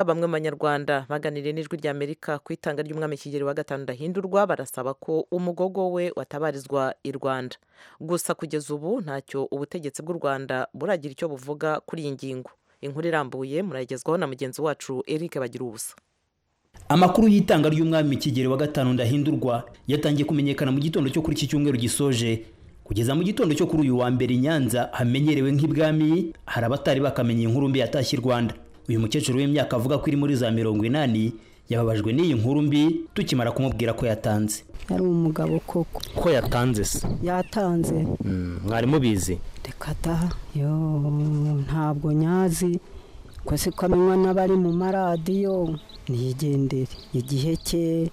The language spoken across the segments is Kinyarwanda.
Bamwe mu banyarwanda baganiriye n'Ijwi ry'Amerika ku itanga ry'Umwami Kigeli wa gatanu Ndahindurwa barasaba ko umugogo we watabarizwa i Rwanda. Gusa kugeza ubu ntacyo ubutegetsi bw'u Rwanda buragira icyo buvuga kuri iyi ngingo. Inkuru irambuye murayigezwaho na mugenzi wacu Eric Bagiruwubusa. Amakuru y'itanga ry'umwami Kigeli wa gatanu Ndahindurwa yatangiye kumenyekana mu gitondo cyo kuri iki cyumweru gisoje. Kugeza mu gitondo cyo kuri uyu wa mbere i Nyanza hamenyerewe nk'ibwami hari abatari bakamenya iyi nkuru mbi yatashye i Rwanda. Uyu mukecuru w'imyaka avuga ko iri muri za mirongo inani yababajwe n'iyi nkuru mbi tukimara kumubwira ko yatanze. yari umugabo koko Ko yatanze se? yatanze Mwari mubizi? reka da yo ntabwo nyazi ko si ko amenywa n'abari mu maradiyo niyigendere igihe cye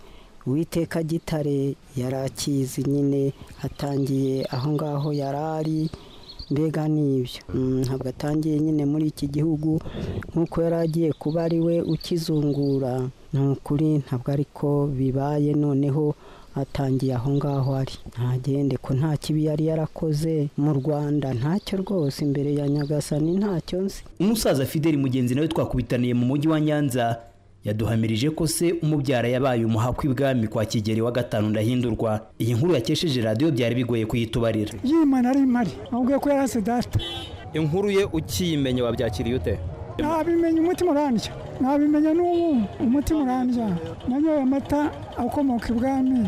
uwiteka gitare yari akizi nyine atangiye aho ngaho yari ari mbega n'ibyo Mm, ntabwo atangiye nyine muri iki gihugu nk'uko yari agiye kuba ari we ukizungura ni ukuri ntabwo ariko bibaye noneho atangiye aho ngaho ari ntagende ko nta kibi yari yarakoze mu rwanda ntacyo rwose imbere ya nyagasani ntacyo nzi Umusaza Fideli Mugenzi nawe twakubitaniye mu mujyi wa Nyanza yaduhamirije ko se umubyara yabaye umuhakwa ibwami kwa Kigeli wa gatanu Ndahindurwa. Iyi nkuru yakesheje radiyo byari bigoye kuyitubarira. yimana ari mari amubwiye ko yari asidasita Inkuru ye ukiyimenya wabyakiriye ute? ntabimenya umutima urandya ntabimenya n'ubu umutima urandya nanyoye amata akomoka ibwami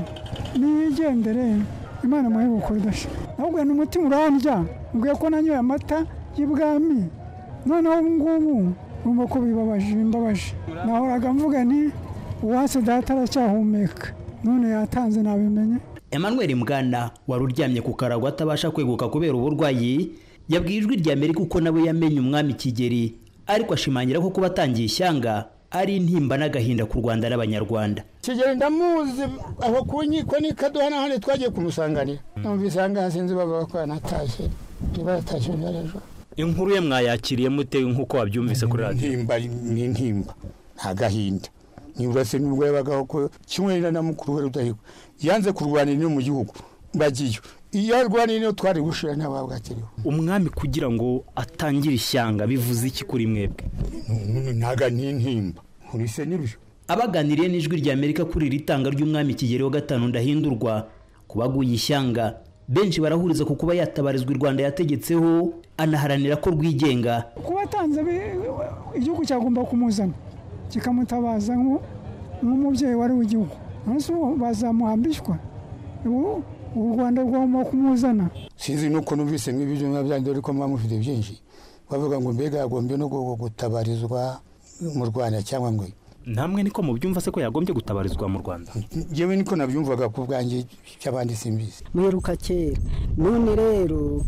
niyigendere imana muhe bukuru idasha ahubwo ni umutima urandya mubwiye ko nanyoye amata y'ibwami noneho ubu ngubu urumva ko bibabaje bimbabaje nahoraga mvuga nti uwase data aracyahumeka none yatanze nabimenye Emmanuel Mgana wari uryamye ku karago atabasha kweguka kubera uburwayi yabwiye ijwi rya Amerika uko nawe yamenye umwami Kigeli ariko ashimangira ko kuba atangiye ishyanga ari intimba n'agahinda ku Rwanda n'Abanyarwanda. kigeli ndamuzi aho ku nkiko ni kaduhana hano twagiye kumusanganira numvise aha ngaha sinzi bavuga ko yanatashye niba yatashye mbere ejo Inkuru ye mwayakiriye mute nk'uko wabyumvise kuri intimba ni intimba nta gahinda ntiburase n'ubwo yabagaho ko kimwe na mukuru we rudahigwa yanze kurwanira ino mu gihugu bagiyo iyo arwaniye niyo twari gushira ntababwakiriho Umwami kugira ngo atangire ishyanga bivuze iki kuri mwebwe? ntaga ni intimba nkurise n'ibyo Abaganiriye n'ijwi rya Amerika kuri iri tanga ry'umwami Kigeli wa gatanu Ndahindurwa ku baguye ishyanga benshi barahuriza ku kuba yatabarizwa i Rwanda yategetseho anaharanira ko rwigenga kuba atanze bi- igihugu cyagomba kumuzana kikamutabaza nk'u- nk'umubyeyi wari w'igihugu umunsi ubu bazamuhambishwa ubu u rwanda rwagomba kumuzana sinzi nuko numvise nk'ibyo biba byanjye ariko muba mufite byinshi bavuga ngo mbega yagombye no gu- gutabarizwa mu rwanda cyangwa ngo namwe niko mubyumva se ko yagombye gutabarizwa mu rwanda ngewe niko nabyumvaga ku bwanjye cy'abandi simbizi mwiruka kera none rero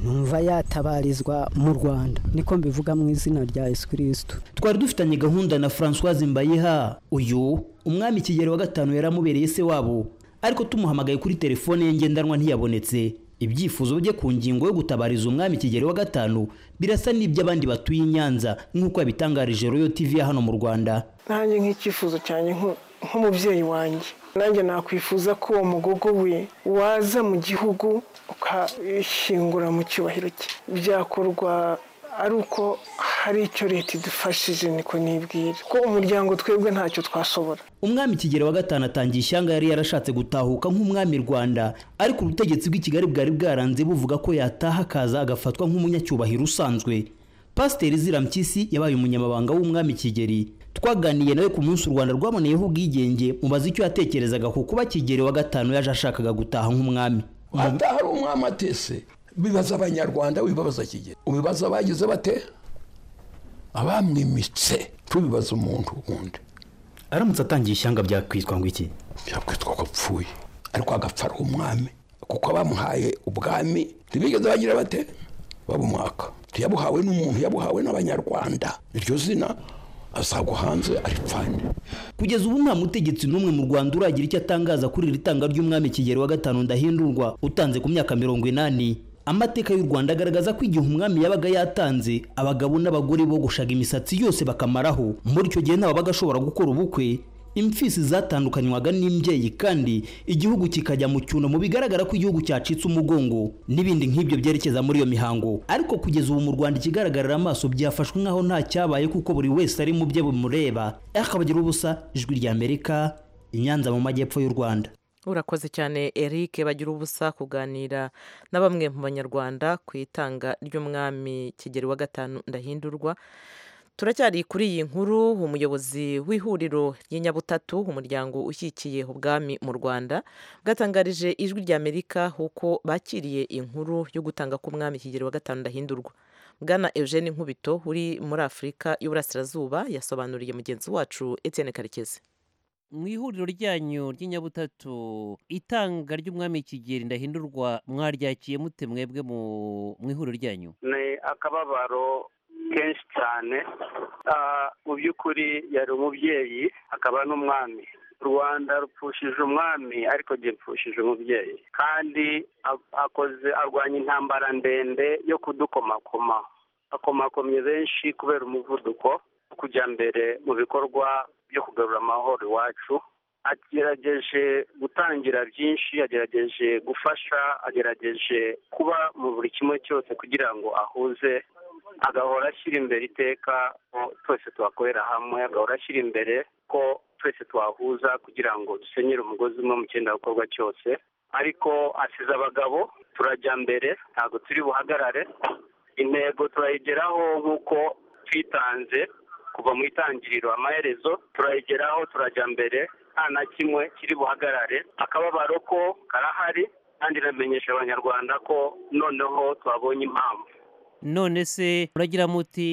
numva yatabarizwa mu rwanda niko mbivuga mu izina rya yesu kirisitu twari dufitanye gahunda na Françoise Mbayeha uyu umwami Kigeli wa gatanu yaramubereye se wabo ariko tumuhamagaye kuri telefone ye ngendanwa ntiyabonetse ibyifuzo bye ku ngingo yo gutabariza umwami Kigeli wa gatanu birasa n'iby'abandi batuye i Nyanza nk'uko yabitangarije Royal TV ya hano mu Rwanda nanjye nk'icyifuzo cyanjye nk- nk'umubyeyi wanjye nanjye nakwifuza ko uwo mugogo we waza mu gihugu ukayishingura mu cyubahiro cye byakorwa ari uko hari icyo leta idufashije niko nibwira ko umuryango twebwe ntacyo twashobora umwami Kigeli wa gatanu atangiye ishyanga yari yarashatse gutahuka nk'umwami Rwanda ariko ubutegetsi bw'i Kigali bwari bwaranze buvuga ko yataha akaza agafatwa nk'umunyacyubahiro usanzwe Pasiteri Izira Mpyisi yabaye umunyamabanga w'umwami Kigeli twaganiye nawe ku munsi u Rwanda rwaboneyeho ubwigenge mubaza icyo yatekerezaga ku kuba Kigeli wa gatanu yaje ashakaga gutaha nk'umwami hataha ari umwami atese bibaza abanyarwanda wibabaza kigeli ubibaza abagize bate abamwimitse tubibaza umuntu wundi aramutse atangiye ishyanga byakwitwa ngo iki byakwitwa ko apfuye ariko agapfa ari umwami kuko abamuhaye ubwami ntibigeze bagira bate babumwaka ntiyabuhawe n'umuntu yabuhawe n'abanyarwanda iryo zina asagwa hanze aripfane kugeza ubu nta mutegetsi n'umwe mu Rwanda uragira icyo atangaza kuri iri tanga ry'umwami Kigeli wa gatanu Ndahindurwa utanze ku myaka mirongo inani amateka y'u Rwanda agaragaza ko igihe umwami yabaga yatanze abagabo n'abagore bogoshaga imisatsi yose bakamaraho muri icyo gihe nta wabaga ashobora gukora ubukwe imfisi zatandukanywaga n'imbyeyi kandi igihugu kikajya mu cyunamo bigaragara ko igihugu cyacitse umugongo n'ibindi nk'ibyo byerekeza muri iyo mihango ariko kugeza ubu mu rwanda ikigaragarira amaso byafashwe nk'aho nta cyabaye kuko buri wese ari mu bye bimureba akabagira ubusa ijwi rya amerika i nyanza mu majyepfo y'u rwanda urakoze cyane eric bagira ubusa kuganira na bamwe mu banyarwanda ku itanga ry'umwami kigeli wa gatanu ndahindurwa turacyari kuri iyi nkuru umuyobozi w'ihuriro ry'inyabutatu umuryango ushyigikiye ubwami mu rwanda bwatangarije ijwi ry'amerika uko bakiriye inkuru yo gutanga k'umwami kigero wa gatanu ndahindurwa bwana eugene nkubito uri muri afurika y'uburasirazuba yasobanuriye mugenzi wacu Etienne karekezi mu ihuriro ryanyu ry'inyabutatu itanga ry'umwami kigeri ndahindurwa mwaryakiye mute mwebwe mu ihuriro ryanyu ni akababaro kenshi cyane mu by'ukuri yari umubyeyi akaba n'umwami rwanda rupfushije umwami ariko gipfushije umubyeyi kandi akoze arwanya intambara ndende yo kudukomakoma akomakomye benshi kubera umuvuduko wo kujya mbere mu bikorwa byo kugarura amahoro iwacu agerageje gutangira byinshi agerageje gufasha agerageje kuba mu buri kimwe cyose kugira ngo ahuze agahora ashyira imbere iteka ko twese twakorera hamwe agahora ashyira imbere ko twese twahuza kugira ngo dusenyere umugozi umwe mu cyenda gukorwa cyose ariko asize abagabo turajya mbere ntabwo turi buhagarare intego turayigeraho nk'uko twitanze kuva mu itangiriro amaherezo turayigeraho turajya mbere nta na kimwe kiri buhagarare akababaro ko karahari kandi iramenyesha abanyarwanda ko noneho twabonye impamvu none se muragira muti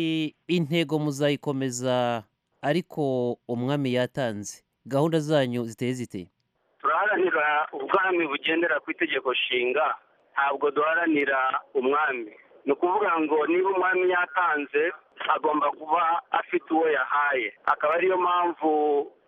intego muzayikomeza ariko umwami yatanze gahunda zanyu ziteye zite turaharanira ubwami bugendera ku itegeko nshinga ntabwo duharanira umwami ni ukuvuga ngo niba umwami yatanze agomba kuba afite uwo yahaye akaba ariyo mpamvu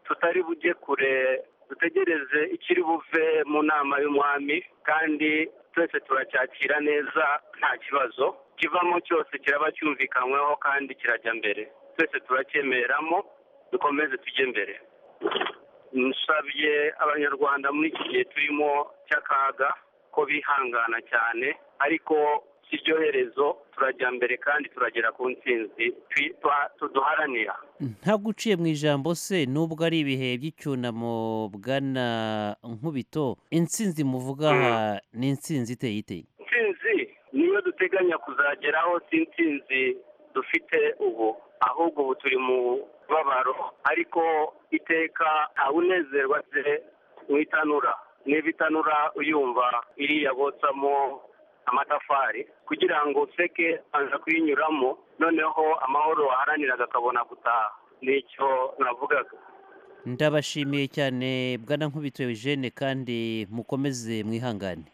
tutari bujye kure dutegereze ikiri buve mu nama y'umwami kandi twese turacyakira neza nta kibazo kivamo cyose kiraba cyumvikanyweho kandi kirajya mbere twese turacyemereramo dukomeze tujye mbere nsabye abanyarwanda muri iki gihe turimo cy'akaga ko bihangana cyane ariko si ryo herezo turajya mbere kandi turagera ku ntsinzi tuduharanira ntabwo uciye mu ijambo se nubwo ari ibihe by'icyunamo bwana nkubito intsinzi muvuga aha ni intsinzi iteye iteye intsinzi niyo duteganya kuzageraho si intsinzi dufite ubu ahubwo ubu turi mu babaro ariko iteka ntawunezerwa se mu itanura niba itanura uyumva iriya botsamo amatafari kugira ngo useke aza kuyinyuramo noneho amahoro waharaniraga akabona gutaha nicyo navugaga ndabashimiye cyane bwana nkubito eugene kandi mukomeze mwihangane